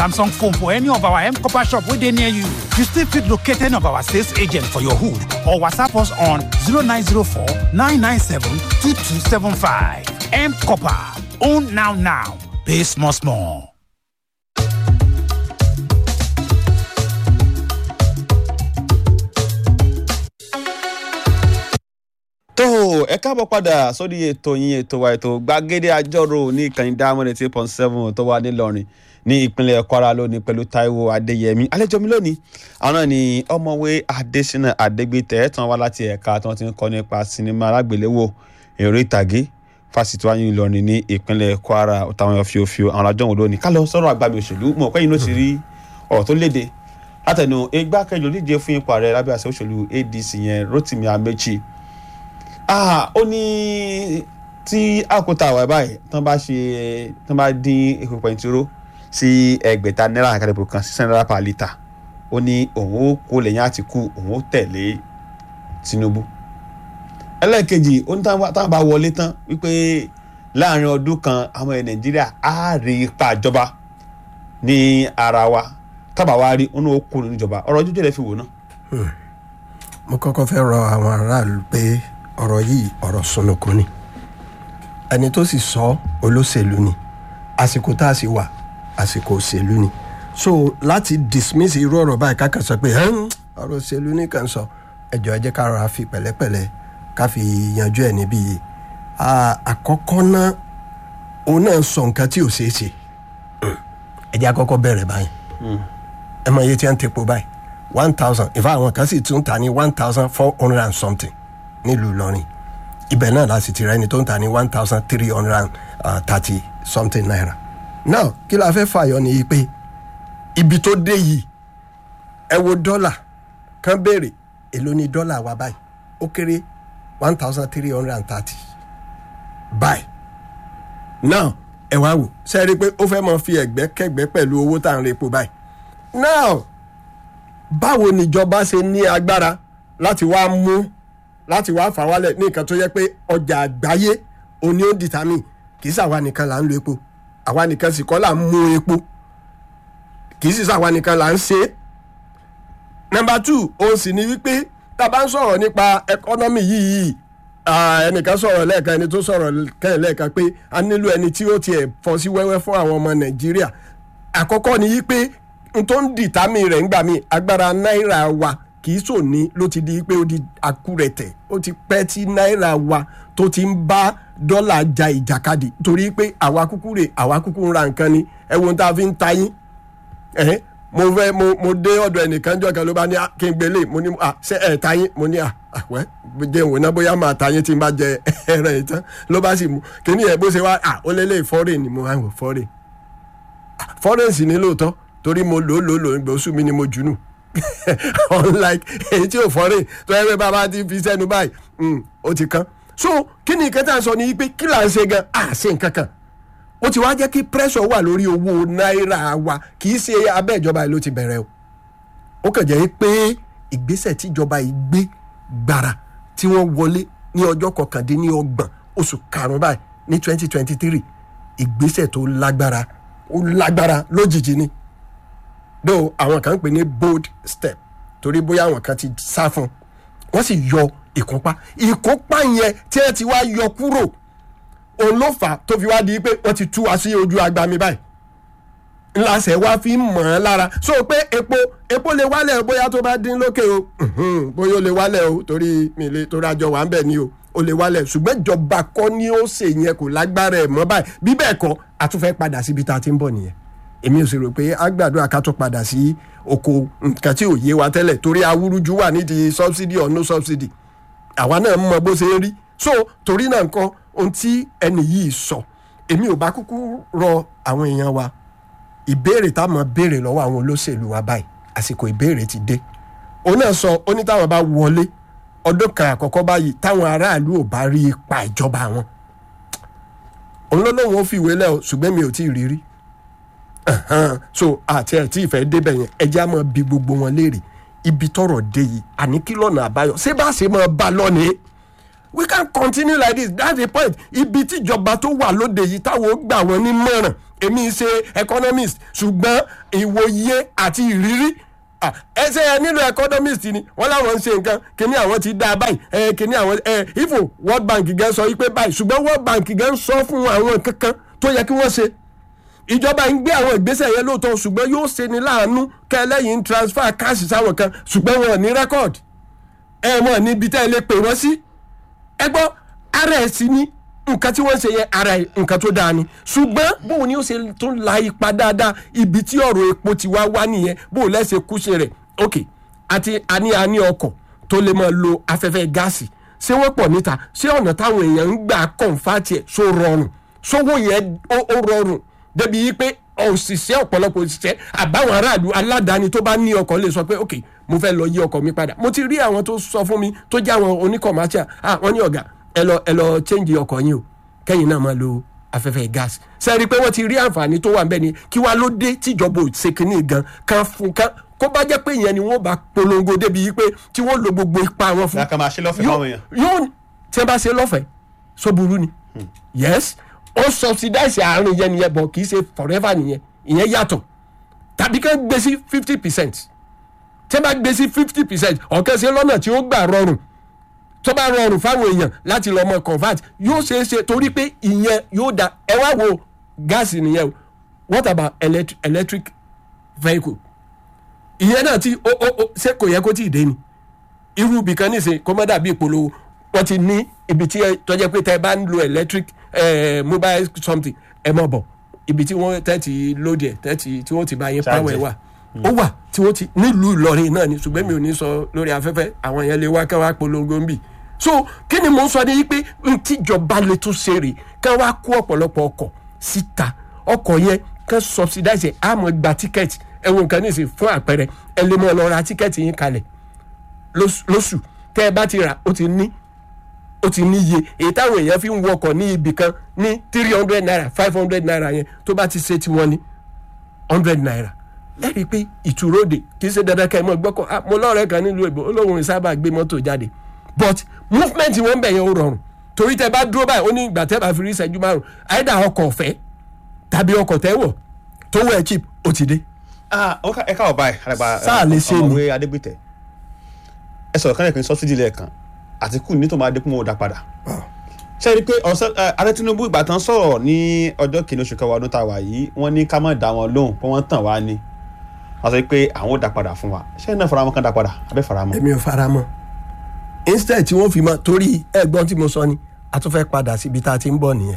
Samsung phone for any of our M Copper shop where they near you. You still fit locate any of our sales agent for your hood or WhatsApp us on 0904 997 2275. M Copper. Own now now. Pay small small. tó ẹ káàbọ̀ padà sórí ètò yín ètò wa ètò gbàgede àjọrò ní ìkànnì diamond eight point seven tó wà nílọrin ní ìpínlẹ̀ kwara lónìí pẹ̀lú taiwo adéyẹmí àlejò mi lónìí àwọn náà ni ọmọwé adésínà adégbètè ẹ̀tàn wá láti ẹ̀ka tí wọ́n ti ń kọ́ nípa sinimá alágbèléwò èrò ìtàgé fásitì wáyé ìlọrin ní ìpínlẹ̀ kwara táwọn yọ fíofío àwọn àjọ òun lónìí ká lọ sọ̀rọ̀ àgbàmì òṣèlú mọ̀ pé inú ti rí ọ̀rọ̀ tó léde látẹnu igbákejì olíje fún ipò ààrẹ lábẹ́ àṣẹ òṣèlú adc yẹn rotimi amechi ah ó ní tí àkótá àwẹ̀ báyìí tán bá ṣe tán bá dín epo pẹ̀ntúró sí ẹgbẹ̀ta náírà àkàdébò kan sísan náírà per litre ó ní òun ó kó lẹ́yìn àtìkù òun ó tẹ̀lé tinubu ẹlẹ́ẹ̀kejì ó ní táwọn bá wọlé tán wípé láàrin ọdún kan àwọn ẹ̀ nàìjíríà á rí ipa ìjọba ní ara wa tábà wá rí ó ní ó kó nínú ìjọba ọ̀rọ̀ ojú jẹ́lẹ̀ fi wò náà. mo kọ́kọ́ fẹ́ rọ àwọn aráàlú pé ọ̀rọ̀ yìí ọ̀rọ̀ sunukun ni ẹni tó sì sọ olóṣèlú ni àsìkò tá a sì wà àsìkò òṣèlú ni so láti dismiss irú ọ̀rọ̀ báyìí ká kàn sọ pé ọ̀rọ̀ òṣèlú ní kàn sọ ẹjọ́ ẹ jẹ́ ká rọra fi pẹ̀lẹ́pẹ̀lẹ́ ká fi yanjú ẹ̀ níbí yìí àkọ́kọ́ náà òun náà sọ nǹkan tí ò ṣeé ṣe ẹ jẹ́ àkọ́kọ́ bẹ̀rẹ̀ báyìí ẹ mọ iye tí wọ́n ń tepo báyìí one thousand ìfọ̀ àwọn kan sì tún ta ní one thousand four hundred and something nílùú ìlọrin ibẹ̀ náà la sì ti rẹ́ni tó ń ta ní one thousand three hundred and thirty something naira now kí la fẹ́ fàyọ ni pé ibi tó dé yìí ẹ wo dọ́là kan béèrè èló ni dọ́là wa báyìí ó kéré one thousand three hundred and thirty báyìí now ẹ wá wò ṣe é rí i pé ó fẹ́ mọ fi ẹ̀gbẹ́ kẹ́gbẹ́ pẹ̀lú owó tá à ń repo báyìí now báwo níjọba ṣe ní agbára láti wá mú láti wá fà wálẹ̀ ní nǹkan tó yẹ pé ọjà àgbáyé òní ó dìtámì kì í sàwa nìkan là ń lo epo àwa nìkan sì kọ́ là ń mú epo kì í sì sàwa nìkan là ń ṣe é. nọmba two òun sì ni wípé tá a bá ń sọ̀rọ̀ nípa ẹkọ́nọ́mì yìí ẹnìkan sọ̀rọ̀ lẹ́ẹ̀kan ẹni tó sọ̀rọ̀ kẹ́hìn lẹ́ẹ̀kan pé a nílò ẹni tí ó tiẹ̀ fọ́ sí wẹ́wẹ́ fún àwọn ọmọ nàìjíríà àkọ́kọ́ ni wípé n tó ń dìtámì rẹ̀ ń gbà mí agbára náírà wa kì í sòní ló ti di pé ó di akúrẹ̀tẹ̀ ó ti pẹ́ tí náírà wa tó ti ń bá dọ́là ja ìjàkadì torí pé àwa kúkú rè àwa kúkú ń ra nǹkan ni ẹ wo tá a fi ń ta yín ẹ̀hẹ́n mo fẹ́ mo mo dé ọ̀dọ̀ ẹnìkan jọ kan ló bá ní kí n gbélé mo ní à ṣe ẹ̀ ta yín mo ní à àwẹ́ jẹ́ ìwò náà bóyá máa ta yín tí n bá jẹ ẹran yìí tán ló bá sì mú kíní ẹ̀ bó ṣe wá à ó lélẹ̀ fọ́rẹ̀ ni mo wá wò fọ́rẹ̀ fọ́rẹ̀ sì ní lóòótọ́ torí mo lò ó lò ó lò ó gbòòsù mi ni mo jù nù unlike èyí tí ò fọ́rẹ̀ tó yẹ pé bàbá ti fi sẹ́nu báyìí ó ti kán so kí ni nǹkan tá à ń sọ ni pé kí là ń ṣe gan à ṣe nǹkan kan ó ti wá jẹ́ kí pressure wà lórí owó náírà wa kì í ṣe abẹ́ ìjọba yìí ló ti bẹ̀rẹ̀ o ó kàn jẹ́ pé ìgbésẹ̀ tíjọba yìí gbé gbàrà tí wọ́n wọlé ní ọjọ́ kọkàndínlọ́gbọ̀n oṣù karùn-ún báyìí ní twenty twenty three ìgbésẹ̀ tó lágbára ó lágbára lójijì ni though àwọn kan ń pè ní bold step torí bóyá àwọn kan ti sá fún wọ́n sì yọ ìkópa ìkópa yẹn tí ẹ ti wá yọ kúrò òun ló fà tó fi wá di pé wọ́n ti tú wa sí ojú agbami báyìí ńláṣẹ wá fi mọ̀ ọ́n lára so pé epo epo lè wálẹ̀ bóyá tó bá dín lókè o bóyá ó lè wálẹ̀ o torí mi lè torí àjọ wà ń bẹ̀ ni o ó lè wálẹ̀ ṣùgbọ́n ìjọba kọ́ ni ó ṣe yẹn kò lágbára ẹ̀ mọ́ báyìí bí bẹ́ẹ̀ kọ́ a tún fẹ́ padà síbi tá a ti ń bọ̀ nìyẹn èmi ò sì rò pé a gbàdúrà ká tó padà sí oko nǹkan tí ò yé wa tẹ́lẹ̀ torí awúrúju wà nídìí subsidy or no subsidy àwa náà mọ bó ṣe ń rí so torí náà nǹkan ohun tí ẹnì yìí sọ èmi ò bá kúkú rọ àwọn èèyàn wa ìbéèrè táwọn béèrè lọ́wọ́ àwọn olóṣèlú wa báyìí àsìkò ìbéèrè ti dé òun náà sọ ó ní táwọn bá wọlé ọdún kan àkọ́kọ́ báyìí táwọn aráàlú ò bá rí ipa ìjọba wọn òun ló lóun ó fi ìwé lẹ́ o ṣùgbọ́n mi ò tí ì rí rí so àti ẹ̀ tí ìfẹ́ débẹ̀ yẹn ẹjẹ́ á máa bi gbogbo wọn léèrè ibi tọrọ dé yìí àní kí lọ́nà àbáyọ ṣé bá ṣe máa bá lọ́nìí we can continue like this that's the point ibi tíjọba tó wà lóde yìí táwọn ó gbà wọ́n ní mọ̀ràn èmi ṣe economist ṣùgbọ́n ìwòye àti ìrírí ah, ẹsẹ ẹ nílò economist ni wọn làwọn ń ṣe nǹkan kíní àwọn ti dá a báyìí ẹ kíní àwọn ẹ ifo world bank gan sọ wípé báyìí ṣùgbọ́n world bank gan sọ fún àwọn kankan tó yẹ kí wọ́n ṣe ìjọba ń gbé àwọn ìgbésẹ̀ yẹn lóòótọ́ ṣùgbọ́n yóò ṣe ni láàánú kẹlẹ́yìn transfer cash sáwọn kan ṣùgbọ́n wọn ò ní record ẹ mọ̀ níbi tẹ́ ẹ lè pè wọ́n sí ẹ gbọ́ ara ẹ̀ sí ní nǹkan tí wọ́n ń ṣe yẹn ara ẹ̀ nǹkan tó dáa ni ṣùgbọ́n bóun ni ó ṣe tún la ipa dáadáa ibi tí ọ̀rọ̀ epo ti wá wá nìyẹn bóun lẹ́sẹ̀ kúṣe rẹ̀ ok àti àní àní ọkọ̀ tó lè máa lo afẹ́fẹ́ gáàsì ṣé wọ́n pọ̀ níta ṣé ọ̀nà táwọn èèyàn ń gbà kọ̀ǹfàtì ẹ̀ ṣó rọrùn ṣówó yẹn ó ó rọrùn débi yìí pé òṣìṣẹ́ ọ̀pọ̀lọpọ̀ òṣìṣẹ́ àbáwọn aráàlú aládàáni tó bá ní ọkọ̀ lè sọ pé ok mo fẹ́ lọ yí ọkọ̀ mi padà mo ti rí àwọn tó sọ fún mi tó jẹ́ àwọn oníkọ̀mátíà ah wọ́n ní ọ̀gá ẹ lọ ẹ lọ change ọkọ̀ yín o kẹ́yìn náà máa lo afẹ́fẹ́ gáàsì sẹ́ẹ̀rí pé wọ́n ti rí àǹfààní tó wà ń bẹ̀ ni kí wá ló dé tíjọba ò ṣe kínní gan kan fún kan kó bá jẹ́ pé ìyẹn ni wọ́n bá polongo débi yìí pé tí wọ́n lo gbogbo ipa wọn fún ìyá kan máa ṣe lọ́fẹ̀ẹ́ fáwọn èèyàn. yóò tí wọ́n bá ṣe lọ́fẹ̀ẹ́ so burú ni yes ó subsidize àárín yẹn nìyẹn bọ̀ kì í ṣe forever nìyẹn ìyẹn yàtọ̀ tàbí kán gbé sí fifty percent tí wọ́n bá gbé sí fifty percent ọ̀kẹ́ ṣe lọ́nà tí ó gbà rọrùn tó bá rọrùn fáwọn èèyàn láti lọ mọ convert yóò ṣeé ṣe torí pé ìyẹn yóò da ẹ wá wo gáàsì nìyẹn o what about electric, electric vehicle ìyẹn náà tí ó ó ó ṣé kò yẹ kó tí ì dé ni irú ibìkan nísìnyí kó má dàbí ìpolówó wọ́n ti ní ibi tí ẹ tọ́jẹ́ pé tẹ́ ẹ bá ń lo electric eh, mobile something ẹ mọ̀ bọ̀ ibi tí wọ́n tẹ́ ti lóde ẹ̀ tẹ́ ti tí wọ́n ti bá yín Charge power ẹ̀ ẹ̀. wà ó wà tí wọ́n ti nílùú Ìlọrin náà ni ṣùgbọ́n mi ò ní sọ lórí afẹ́fẹ́ àwọn yẹn lè wá ká wá polongo ń bì so kí ni mò ń sọ ní pé n tíjọba lè tún ṣe rè ká wá kó ọ̀pọ̀lọpọ̀ ọkọ̀ síta ọkọ̀ yẹn ká subsidize ẹ̀ á mọ̀ gba tíkẹ́ẹ̀tì ẹ̀wọ̀n nǹkan nísìnyí fún àpẹẹrẹ ẹ lè mọ̀ lọ ra tíkẹ́ẹ̀tì yín kalẹ̀ lóṣù lóṣù tẹ́ ẹ bá ti rà ó ti ní ó ti níye èyí táwọn èèyàn fi ń wọkọ̀ ní ibì kan ní three hundred naira five hundred naira yẹn tó bá ti ṣe tiwọn ní hundred naira ẹ rí i pé ìtúróde kì í ṣe dandan ká ẹ mọ gbọ́kọ̀ ah, mo lọ́ọ̀rẹ́ kan nílùú èbó olóhùn sábà gbé mọ́tò jáde but movement wọn bẹ̀ yẹn ó rọrùn torí tẹ bá dúró báyìí ó ní ìgbà tẹ bá fi rí ìṣẹ́jú márùn àìdá ọkọ̀ ọ̀fẹ́ tàbí ọkọ̀ tẹ́ wọ̀ tó wọ̀ ẹ́ cheap ó ti dé. Ah, ó ká- ẹ káwọ báyìí alàgbà Sáà lè ṣe ni. ọmọwé adégbìtẹ ẹ sọ̀rọ̀ kánlẹ pé sọfídì lẹ́ẹ̀kan àtìkù ní tó máa dínkù mọ òdà padà ṣe é rí i pé ọ̀sẹ̀ ẹ, ààrẹ tinubu ìgbà tán sọ̀rọ̀ ní ọjọ́ kìíní oṣù kẹwàá ọdún tá a wà yìí wọ́n ní ká má dá wọn lóhùn pé wọ́n tàn wá ní wọ́n sọ pé àwọn ò dá padà fún wa ṣé ẹ náà faramọ́ kán dá padà abẹ́ faramọ́. èmi ò fara mọ́ instead tí wọ́n fi mọ́ torí ẹ̀gbọ́n tí mo sọ ni a tún fẹ́ padà síbi tá a ti ń bọ̀ nìyẹn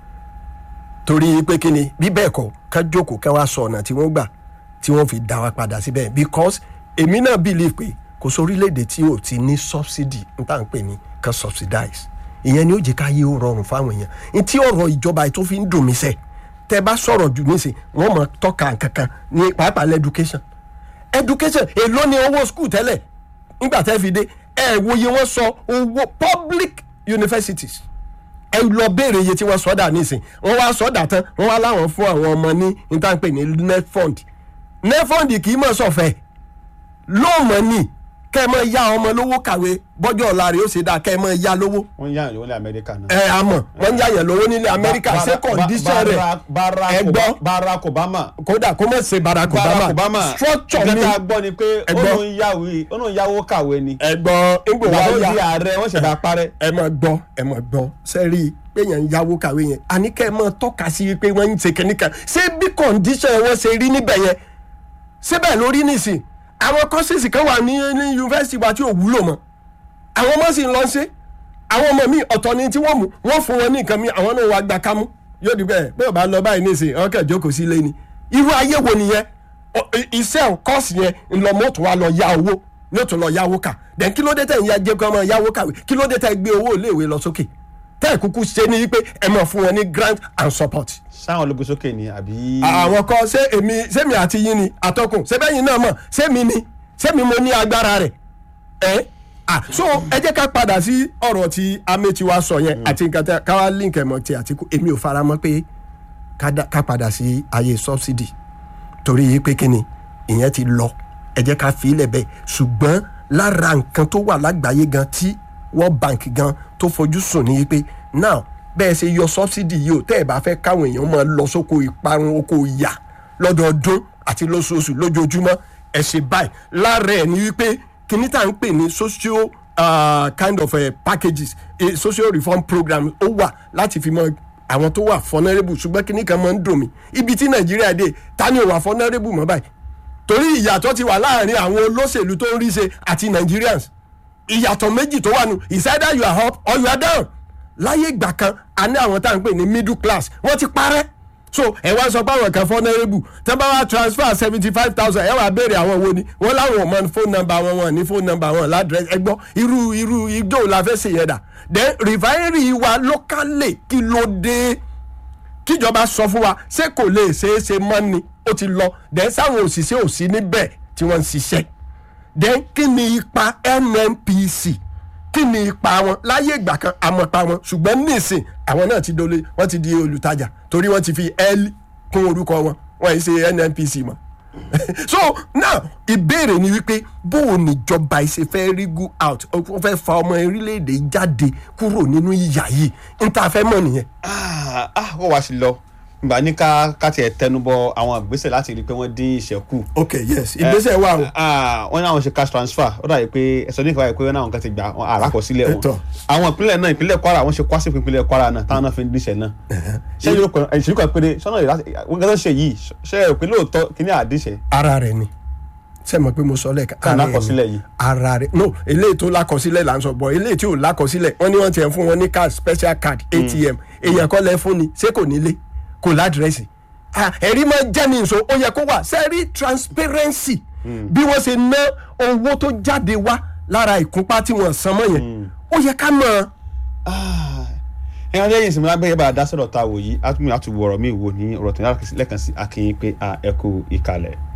torí pé kí ni bí bẹ́ẹ̀ kọ́ ká jókòó ká wá sọ ọ̀nà tí wọ́n gbà tí wọ́n fi dá wa padà síbẹ̀ because èmi náà believe pé kò sórílẹ̀-èdè tí ò ti ní subsidy n tá à ń pè ní kan subsidize ìyẹn ni ó jẹ́ ká yé ó rọrùn fáwọn èèyàn n tí ọ̀rọ̀ ìjọba yìí tó fi ń dùn mí sẹ́ tẹ́ bá sọ̀rọ̀ jù nísìn wọ́n mọ̀ tọ́ka kankan ní pàápàá lẹ́dúkéṣàn education èló ni owó school tẹ́lẹ̀ nígbà tẹ́ fi dé ẹ wòye wọ́n sọ owó public universities ẹ lọ béèrè iye tí wọ́n sọ́dà nísìn wọ́n wá sọ́dà tán wọ́n wá láwọn fún àwọn ọmọ ní níta-pè ní netfund netfund kì í mọ̀ sọ̀fẹ́ lóòmọ̀ ni kẹ́ ẹ mọ̀ ya ọmọ lówó kàwé bọ́jọ́ ọ̀la rẹ̀ ó ṣe dáa kẹ́ ẹ mọ̀ ya lówó wọ́n yá ìlú ní amẹ́ríkà náà. ẹ àmọ́ wọ́n ń yàyàn lówó nílẹ̀ amẹ́ríkà ṣé condition rẹ̀ ẹ gbọ́ barack obama kódà kó mọ̀ ṣe barack barack obama obama structure ni ìgbà tá a gbọ́ ni pé Ẹ gbọ́. ó ń yáwó ó ń yáwó kàwé ni ẹ̀gbọ́n ńgbò ìgbà wá tó yá di ààrẹ wọ́n ṣẹ̀dá parẹ́. ẹ mọ̀ gbọ́ ẹ mọ̀ gbọ́ sẹ́rí péyàn ń yáwó kàwé yẹn àní kẹ́ ẹ mọ̀ tọ́ka sí pé wọ́n ń ṣe kínní kan ṣé bí condition wọn ṣe rí níbẹ̀ yẹn síbẹ̀ lórí nìsín àwọn courses kan wà ní ní yunifásitì wa tí ò wúlò mọ́ àwọn ọmọ sì ń lọ ṣe àwọn ọmọ mi ọ̀tọ̀ ni tí wọ́n mú wọ́n fún wọn ní nǹkan mi àwọn náà wàá gba kámú yóò di bẹ́ẹ̀ bẹ́ẹ̀ bá lọ báyìí nìsín àwọn kẹ̀ jókòó sí ilé ni irú ayé wo nìyẹn Ọ- i- iṣẹ́ kọ́ọ̀sì yẹn ńlọmọ́ tó wá lọ yá owó ní ó tún lọ yáwó kà then kí ló dé tẹ̀ ń ya jẹ́ kí ọmọ yáwó kàwé kí ló dé tẹ̀ gbé owó iléèwé lọ sókè tẹ́ ẹ̀ kúkú ṣe ní pé ẹ mọ̀ fún wọn ní grant and support sáwọn ológun sókè ni àbí. àwọn kan ṣé èmi sẹ́mi àti yín ni àtọkùn ṣẹ́bẹ́yìn náà mọ̀ sẹ́mi ni sẹ́mi mo ní agbára rẹ̀ ẹ́ ah so ẹ jẹ́ ká padà sí ọ̀rọ̀ tí amechi wa sọ yẹn àti nǹkan tí káwá link ẹ̀ mọ́ ti àtìkù èmi ò fara mọ́ pé ká dá- ká padà sí ayé subsidy torí yìí pé kíni ìyẹn ti lọ ẹ jẹ́ ká fi ilẹ̀ bẹ́ẹ̀ ṣùgbọ́n lára nǹkan tó wà lágbàáyé gan tí world bank gan tó fojú sùn ní pé now bẹ́ẹ̀ ṣe yọ subsidy yìí o tẹ́ ẹ̀ bá fẹ́ káwọn èèyàn máa lọ sóko ìparun oko ìyà lọ́dọọdún àti lóṣooṣù lójoojúmọ́ ẹ̀ ṣe báyìí lára ẹ̀ ní wípé kíní tá à ń pè ní socio uh, kind of uh, packages a social reform program ó wà láti fi mọ àwọn tó wà vulnerable ṣùgbọ́n kíní kan máa ń dùn mí ibi tí nàìjíríà dé ta ni ò wà vulnerable mọ́ báyìí torí ìyàtọ̀ ti wà láàrin àwọn olóṣèlú tó ń rí ṣe àti nigerians ìyàtọ̀ méjì tó wà nù is either you are up or you are down láyé ìgbà kan a ní àwọn tá à ń pè ní middle class wọ́n ti parẹ́ so ẹ wá sọ pé àwọn kan vulnerable tẹ́ bá wá transfer seventy five thousand ẹ wá béèrè àwọn wo ni wọ́n láwọn ọmọ phone number wọn wọn ní phone number wọn ládrẹ́sì ẹ gbọ́ irú irú ijó la fẹ́ ṣe yẹn dà then refinery wa locally kí ló dé kíjọba sọ fún wa ṣé kò lè ṣeé ṣe mọ́ ni ó ti lọ then sáwọn òṣìṣẹ́ ò sí níbẹ̀ tí wọ́n ń ṣiṣẹ́ then kí ni ipa nnpc kí ni ipa wọn láyé ìgbà kan àmọ̀pa wọn ṣùgbọ́n nísìn àwọn náà ti dole wọ́n ti di olùtajà torí wọ́n ti fi l kún orúkọ wọn wọ́n yìí ṣe nnpc mọ́ so now ìbéèrè ni wípé bó o níjọba ìṣe fẹ́ rí go out ó fẹ́ fa ọmọ orílẹ̀-èdè jáde kúrò nínú ìyà yìí n ta fẹ́ mọ̀ nìyẹn. ah ah, wọ́n wá sí lọ ìgbà ní ká ká tiẹ̀ tẹnubọ àwọn ìgbésẹ̀ láti rí i pé wọ́n dín ìṣẹ́kù. ok yes ìgbésẹ̀ wà o. Ah, wọ́n ní àwọn ṣe cash transfer ó dàbí pé ẹ̀sọ́ ní ìfọwọ́ pé wọ́n náà kan ti gbà wọn àràkọsílẹ̀ wọn. Ẹ̀tọ́. àwọn ìpínlẹ̀ náà ìpínlẹ̀ kwara wọ́n ṣe kwásì fún ìpínlẹ̀ kwara náà táwọn náà fi ń díṣẹ́ náà. ṣé yóò kọ ìṣèlú kan péré sọ́nà ìlà wọ́n gẹ́gẹ́ ṣe yìí ṣe é pé lóòótọ́ kí ní àdíṣẹ́. ara rẹ ni ṣe mọ̀ pé mo sọ lẹ́ẹ̀kan Tá a ara rẹ lákọsílẹ̀ ni. yìí. ara rẹ no eléyìí tó lákọsílẹ̀ là ń sọ bọ̀ eléyìí tí ò lákọsílẹ̀ wọ́n ní wọ́n ti ẹ̀ fún wọn ní card special card atm èèyàn kọ́ lẹ́ fún ni ṣé kò nílé kò ládírẹ́sì Ah, ẹ̀rí máa jẹ́ ní ìṣó ó yẹ kó wà sẹ́rí transparency bí wọ́n ṣe ná owó tó jáde wá lára ìkúnpá tí wọ́n san mọ́ yẹn ó yẹ ká mọ̀ ẹ̀yàn lẹ́yìn ìsinmi lábẹ́ yẹ́bà dá sọ̀rọ̀ ta wò yìí á tún mi àtúwọ̀ ọ̀rọ̀ mi wò ní ọ̀rọ̀ tó ní lẹ́ẹ̀kan sí akínyìn pé ẹ kú ìkàlẹ̀.